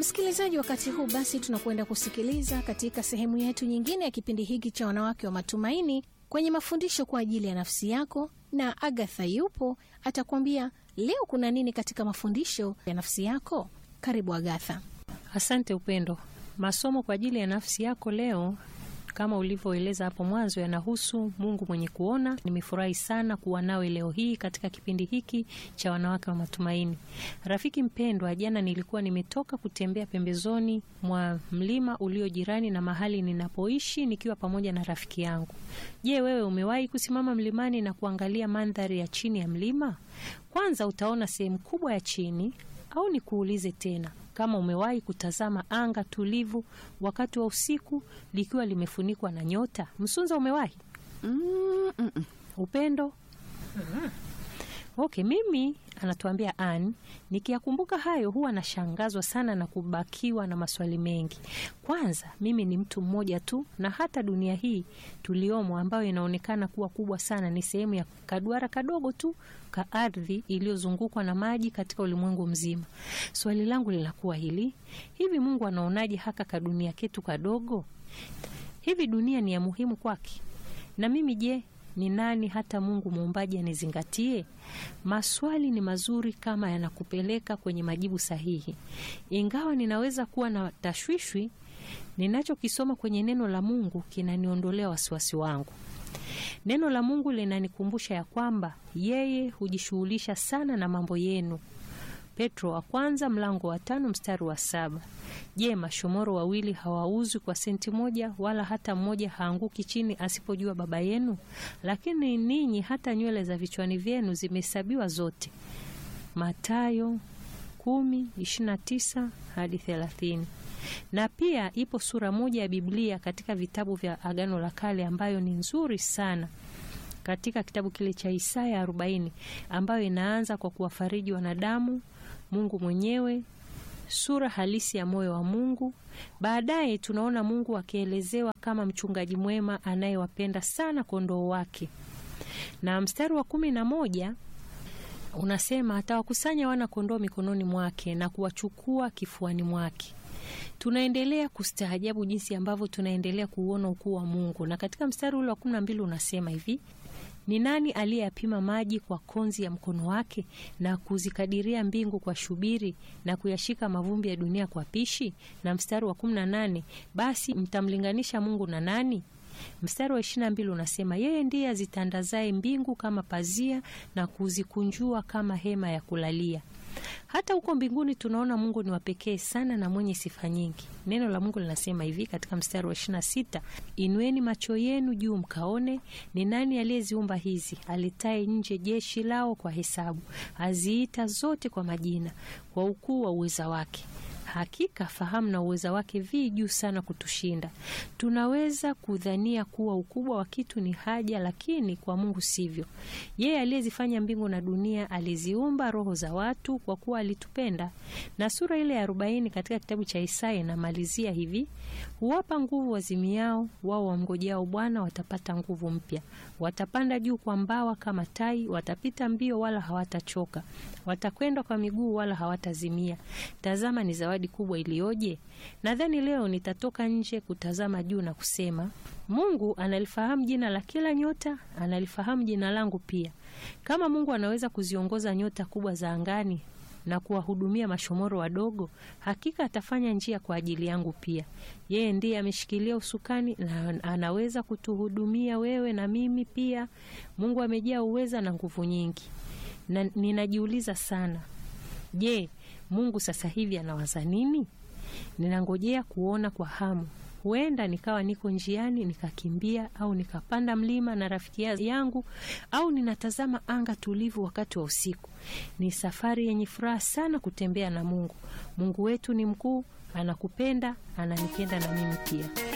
Msikilizaji, wakati huu basi tunakwenda kusikiliza katika sehemu yetu nyingine ya kipindi hiki cha wanawake wa matumaini kwenye mafundisho kwa ajili ya nafsi yako, na Agatha yupo atakwambia leo kuna nini katika mafundisho ya nafsi yako. Karibu Agatha. Asante Upendo. Masomo kwa ajili ya nafsi yako leo kama ulivyoeleza hapo mwanzo yanahusu Mungu mwenye kuona. Nimefurahi sana kuwa nawe leo hii katika kipindi hiki cha wanawake wa matumaini. Rafiki mpendwa, jana nilikuwa nimetoka kutembea pembezoni mwa mlima ulio jirani na mahali ninapoishi nikiwa pamoja na rafiki yangu. Je, wewe umewahi kusimama mlimani na kuangalia mandhari ya chini ya mlima? Kwanza utaona sehemu kubwa ya chini, au nikuulize tena kama umewahi kutazama anga tulivu wakati wa usiku likiwa limefunikwa na nyota? Msunza, umewahi? Mm, mm, mm. Upendo? Okay, mimi anatuambia Ann, nikiyakumbuka hayo huwa nashangazwa sana na kubakiwa na maswali mengi. Kwanza, mimi ni mtu mmoja tu, na hata dunia hii tuliomo, ambayo inaonekana kuwa kubwa sana, ni sehemu ya kaduara kadogo tu ka ardhi iliyozungukwa na maji katika ulimwengu mzima. Swali langu linakuwa hili: hivi Mungu anaonaje haka kadunia ketu kadogo? Hivi dunia ni ya muhimu kwake? Na mimi je, ni nani hata Mungu muumbaji anizingatie? Maswali ni mazuri kama yanakupeleka kwenye majibu sahihi, ingawa ninaweza kuwa na tashwishwi. Ninachokisoma kwenye neno la Mungu kinaniondolea wasiwasi wangu. Neno la Mungu linanikumbusha ya kwamba yeye hujishughulisha sana na mambo yenu. Petro wa kwanza mlango wa tano mstari wa saba. Je, mashomoro wawili hawauzwi kwa senti moja, wala hata mmoja haanguki chini asipojua Baba yenu? Lakini ninyi hata nywele za vichwani vyenu zimehesabiwa zote. Mathayo kumi ishirini na tisa hadi thelathini. Na pia ipo sura moja ya Biblia katika vitabu vya Agano la Kale ambayo ni nzuri sana katika kitabu kile cha Isaya 40 ambayo inaanza kwa kuwafariji wanadamu, Mungu mwenyewe, sura halisi ya moyo wa Mungu. Baadaye tunaona Mungu akielezewa kama mchungaji mwema anayewapenda sana kondoo wake, na mstari wa kumi na moja unasema atawakusanya wana kondoo mikononi mwake na kuwachukua kifuani mwake. Tunaendelea kustaajabu jinsi ambavyo tunaendelea kuuona ukuu wa Mungu, na katika mstari ule wa kumi na mbili unasema hivi ni nani aliyeyapima maji kwa konzi ya mkono wake na kuzikadiria mbingu kwa shubiri na kuyashika mavumbi ya dunia kwa pishi? Na mstari wa kumi na nane basi mtamlinganisha Mungu na nani? Mstari wa ishirini na mbili unasema yeye ndiye azitandazaye mbingu kama pazia na kuzikunjua kama hema ya kulalia. Hata huko mbinguni tunaona Mungu ni wa pekee sana na mwenye sifa nyingi. Neno la Mungu linasema hivi katika mstari wa ishirini na sita inueni macho yenu juu mkaone, ni nani aliyeziumba hizi, alitaye nje jeshi lao kwa hesabu, aziita zote kwa majina, kwa ukuu wa uweza wake. Hakika fahamu na uweza wake vi juu sana kutushinda. Tunaweza kudhania kuwa ukubwa wa kitu ni haja, lakini kwa Mungu sivyo. Yeye aliyezifanya mbingu na dunia aliziumba roho za watu kwa kuwa alitupenda. Na sura ile ya arobaini katika kitabu cha Isaya inamalizia hivi: huwapa nguvu wazimiao, wao wamngojao Bwana watapata nguvu mpya, watapanda juu kwa mbawa kama tai, watapita mbio wala hawatachoka, watakwenda kwa miguu wala hawatazimia. Tazama ni zawadi kubwa iliyoje! Nadhani leo nitatoka nje kutazama juu na kusema, Mungu analifahamu jina la kila nyota, analifahamu jina langu pia. Kama Mungu anaweza kuziongoza nyota kubwa za angani na kuwahudumia mashomoro wadogo, hakika atafanya njia kwa ajili yangu pia. Yeye ndiye ameshikilia usukani na anaweza kutuhudumia wewe na mimi pia. Mungu amejaa uweza na nguvu nyingi, na ninajiuliza sana, je, Mungu sasa hivi anawaza nini? Ninangojea kuona kwa hamu. Huenda nikawa niko njiani nikakimbia, au nikapanda mlima na rafiki yangu, au ninatazama anga tulivu wakati wa usiku. Ni safari yenye furaha sana kutembea na Mungu. Mungu wetu ni mkuu, anakupenda, ananipenda na mimi pia.